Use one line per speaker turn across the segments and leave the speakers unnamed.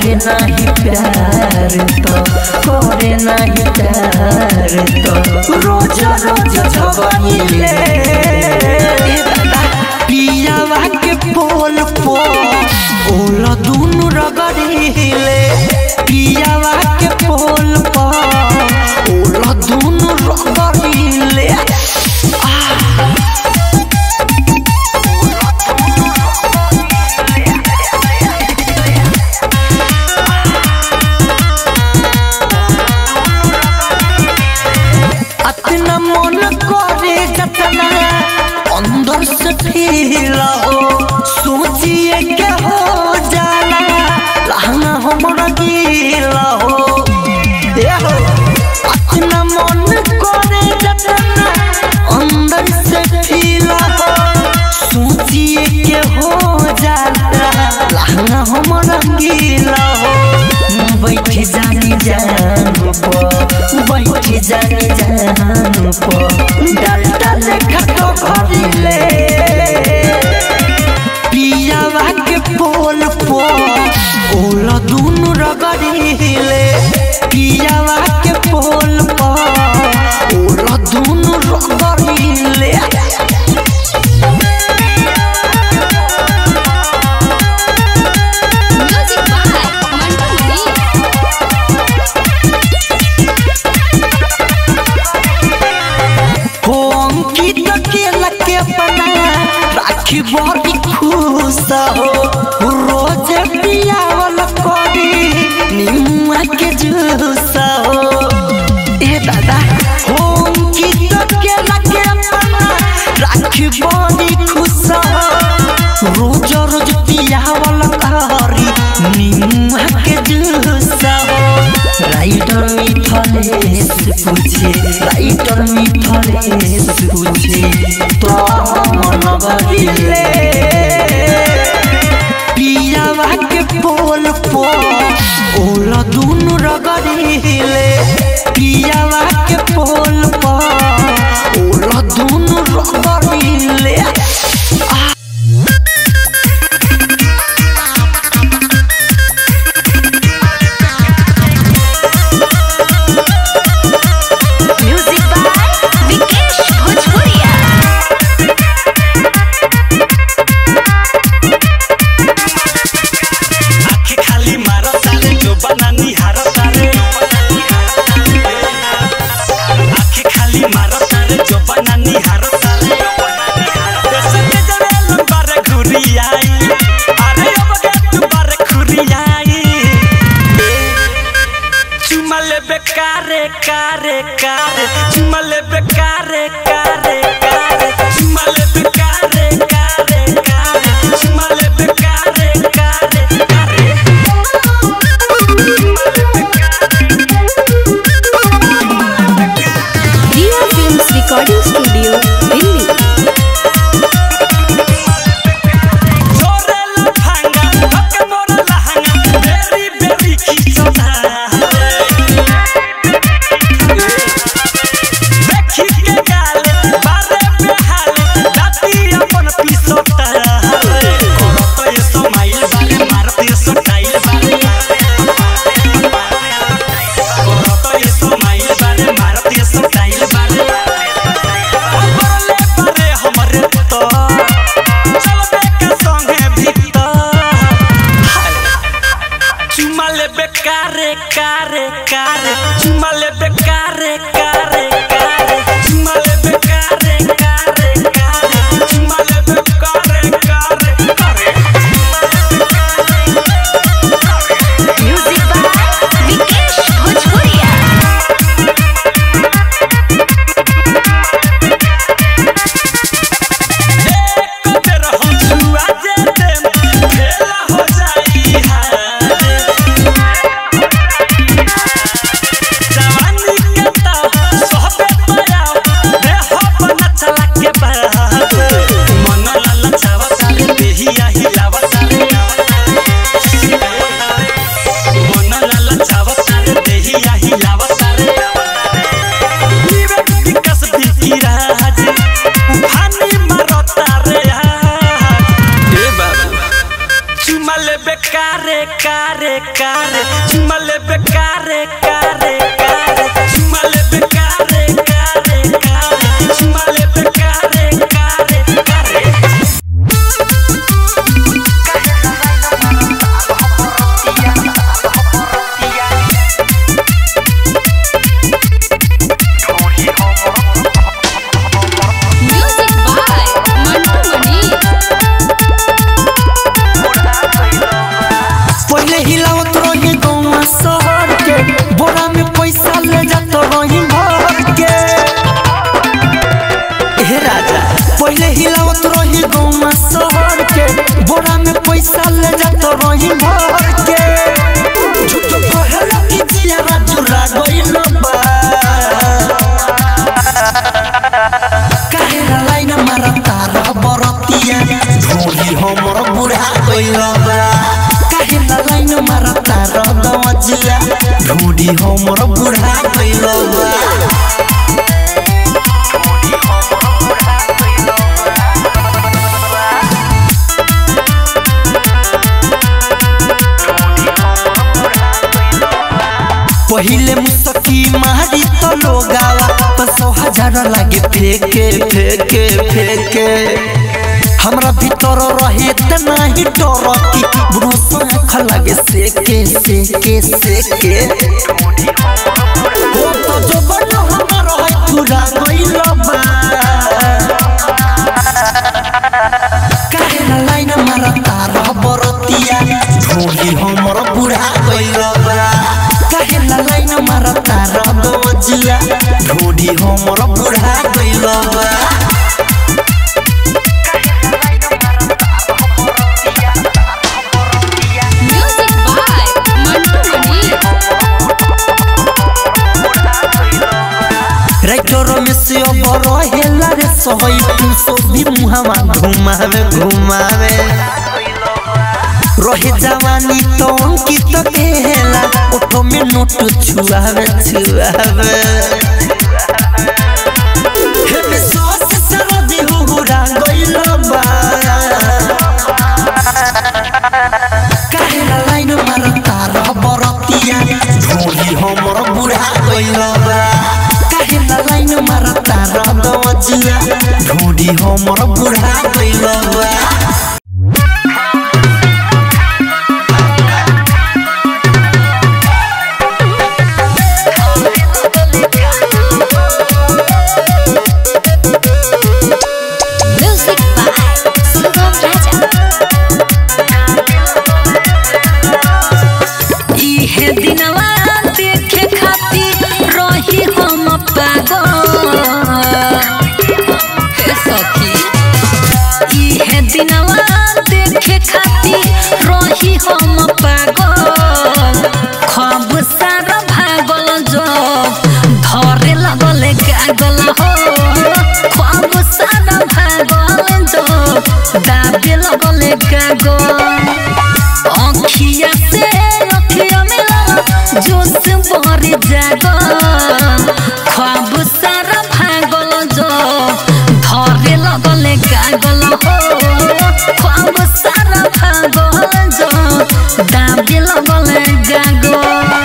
करे नहीं प्यार तो करे नहीं प्यार तो रोज रोज झगड़िले पियावा के पोल पो ओला दुनु रगड़िले पियावा के पोल पो ओला दुनु रगड़िले अतना मन करे जतना अंदर से फील हो सोचिए के हो जाला लहंगा हमरा गीला हो ए हो अतना मन करे जतना अंदर से फील हो सोचिए के हो जाला लहंगा हमरा गीला हो बैठ जानी जान पो बैठ जानी जान पो डालता लेखा तो भरिले पियावा के पोल पो ओला दुनु रगड़िले पियावा के पोल पो ओला दुनु रगड़िले
म्यूजिक बाय मंटू मनी
हो अंकित के लके अपना राखी बड़ी खुश हो रोज पियावल करी निमुआ के जूस हो ए दादा हो अंकित के लके अपना राखी बड़ी खुश हो रोज रोज पियावल करी निमुआ के जूस हो राइटर मिथलेश पूछे राइटर मिथलेश पूछे तो मन बदिले पियावा के पोल पो ओला दुनु रगड़िले पियावा के पोल पो ओला दुनु रगड़िले
म्यूजिक बाय विकेश भोजपुरिया
आँखें खाली मारो तारे जो बनानी हारो तारे आँखें खाली मारो तारे जो बनानी हारो तारे ऐसे के जरे लंबारे घुरी आई अरे अब के तू बारे खुरी आई चुमा ले बेकारे कारे कारे चुमा ले बेकारे कारे कारे चुमा ले बेकारे कारे कारे चुमा ले बेकारे कारे कारे
Riya films recording studio Delhi
जोरे लफांगा हक मोरा लहंगा बेरी बेरी खिचोता देखी के गाल बारे बेहाल दाती अपन पिसोता करत ये समाइल बारे मारत ये स्टाइल बारे करत ये समाइल बारे मारत ये स्टाइल बारे बरले बारे हमरे तो चलबे के संगे भीतर चुमा ले बेकारे कारे कारे चुमा ले बेकारे कारे कारे चुमा ले बेकारे कारे कारे चुमा ले बेकारे कारे कारे
म्यूजिक बाय विकेश भोजपुरिया
एक बेर हम छुआ जेते खेला हो जाई हारे कारे चुमा लेबे कारे कारे कारे चुमा लेबे कारे कारे कारे चुमा लेबे कारे कारे कारे
म्यूजिक बाय मंटू मनी
पहले हिलावत रही गौवा शहर के बोरा में पैसा ले जात रही भर के हे राजा पहले हिलावत रही गौवा शहर के बोरा में पैसा ले जात रही भर के झूठ कहला कि जिया चुरा गइल बा काहे ना लाइन मारता रह बरतिया ढोली हमर बुढ़ा गइल बा काहे ना लाइन मारता रह दवजिया ढोली हमर बुढ़ा गइल बा पहिले मुसकी मारी तो लोगावा पसो हजार लागे फेके फेके फेके हमरा भीतर रहे त नाही डर की ब्रूस आँख लागे सेके सेके सेके ओ तो जो बन हमर है पूरा गइल बा काहे ना लाइन मारता रह बरतिया ढोली हमर बुढ़ा गइल बा काहे ना लाइन मारता रह दवजिया ढोली हमर बुढ़ा गइल बा
music by Mantu Mani
writer में से अब रहेला रे सहई तू सो भी मुहावा घुमावे घुमावे रहे जवानी तो अंकित केला ओठो में नोट छुआवे छुआवे हे में सॉस सरदी हुहुरा गइल बा काहे ना लाइन मारता रह बरतिया ढोली हमर बुढ़ा गइल बा काहे ना लाइन मारता रह दवजिया ढोली हमर बुढ़ा गइल बा
म्यूजिक बाय सुगम राजा
इहे दिनवा देखे खातिर रही हम पागल हे सखी इहे दिनवा देखे खातिर रही हम पागल खब सारा भागल जो धरे लगल गागल हो खब सारा भागल जो दाबे लगल गागल अखिया से अखिया मिला जोश भरी जागो ख्वाब सारा भागल जो धरे लगल गागल हो ख्वाब सारा भागल जो दाबे लगल गागल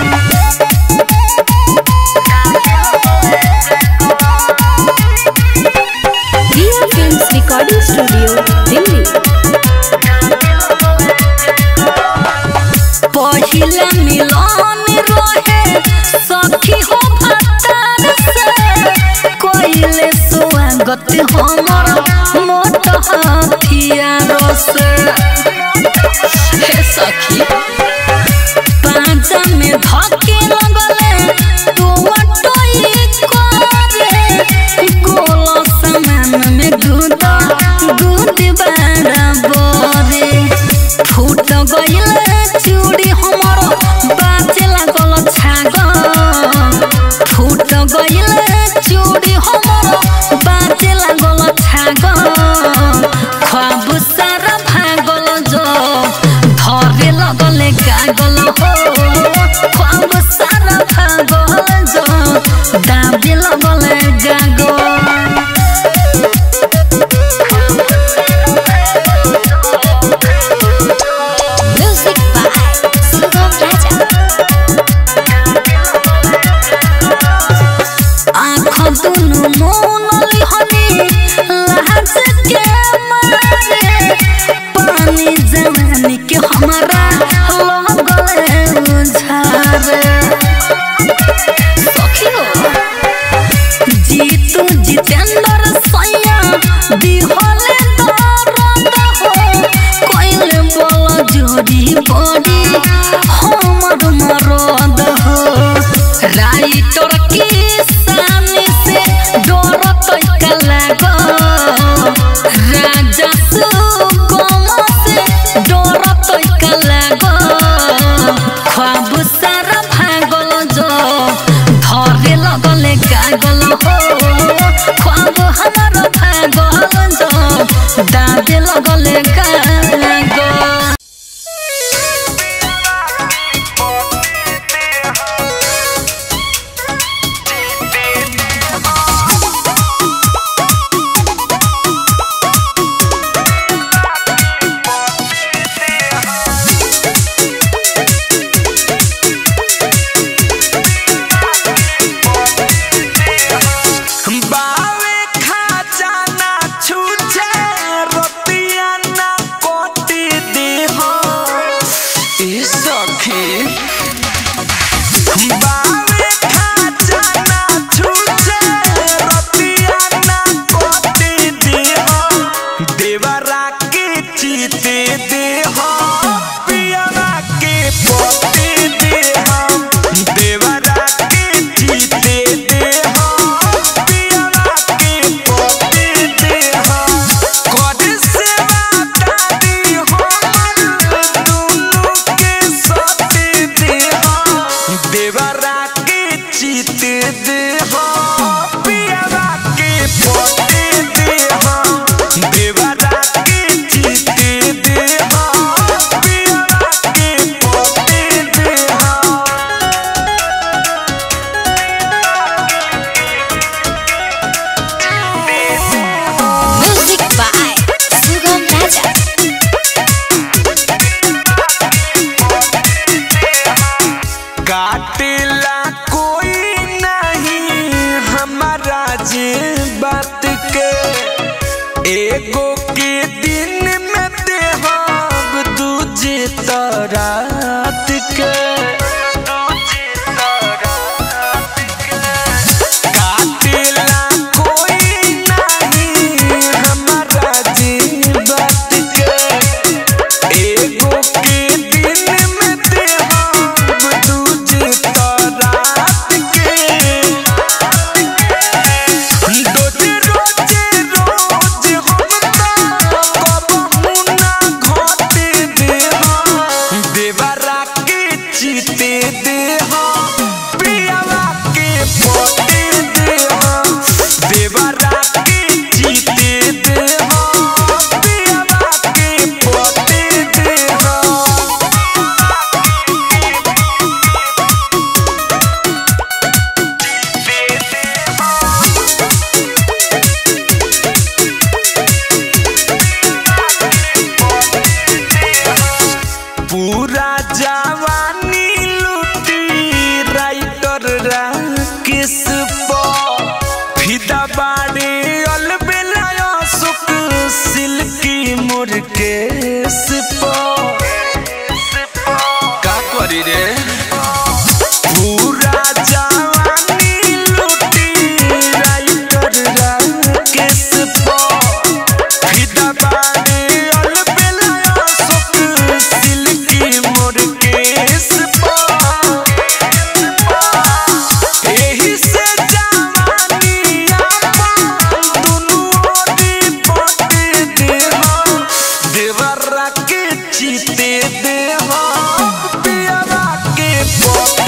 Riya films recording studio Delhi
पहिला मिलन रहे सखी हो भतार से कोइले स्वागत हमर मोट हथियार से हे सखी पांचा में धके लगले तू टोई करे गोल समान में गुद गुद बराबरे फूट गइल चूड़ी हमर बाजे लागल छाग फूट गइल चूड़ी हमर बाजे लागल छाग ख्वाब सारा भागल जो धरे लगल गागल हो ख्वाब सारा भागल जो दाबे लगल गागल
म्यूजिक बाय सुगम
दिहले दर्द हो कोइले बोल जोड़ी बड़ी हमर मरद हो राइटर के सामने से डरत लागो राजा सुगम से डरत लागो ख्वाब सारा भागल जो धरे लगले गागल हो ख्वाब हमार भागल जो दादे लगले गागल
बावे खजाना छूछे रोटिया ना कोटी दी हो ए सखी बावे खजाना छूछे रोटिया ना कोटी दी हो देवरा के चीते दे हो पियरा के पोती दे हो देवरा के चीते दे हो पियरा के पोती दे हो कोड से वादादी हो दुनु के सोती दे हो देवरा के चीते दे हो पियरा के पोती दे हो देवरा के चीते दे हो पियरा के पोती दे हो
Music by Sugam Raja.
काटेला कोई नहीं हमारा जे बात के एगो के दिन में देहब दूजे तरात के काटेला कोई नहीं हमारा जे बात के एगो के दिन में देहब दूजे तरात के रोजे रोजे रोज हम कबहू ना घटे देहा देवरा के चीते देहा पियावा के पोते देहा देवरा के चीते देहा पियावा के पोते देहा पूरा जवानी लूटी राइटर राकेश फिदा बाड़े अलबेला सुख सिल्की मुरकेश का करी रे पूरा जवानी लूटी राइटर राकेश फिदा बाड़े अलबेला सुख सिल्की मुरकेश एही से जवानी आपन दुनू ओरी बटे देहा देवरा के चीते देहा पियरा के पोते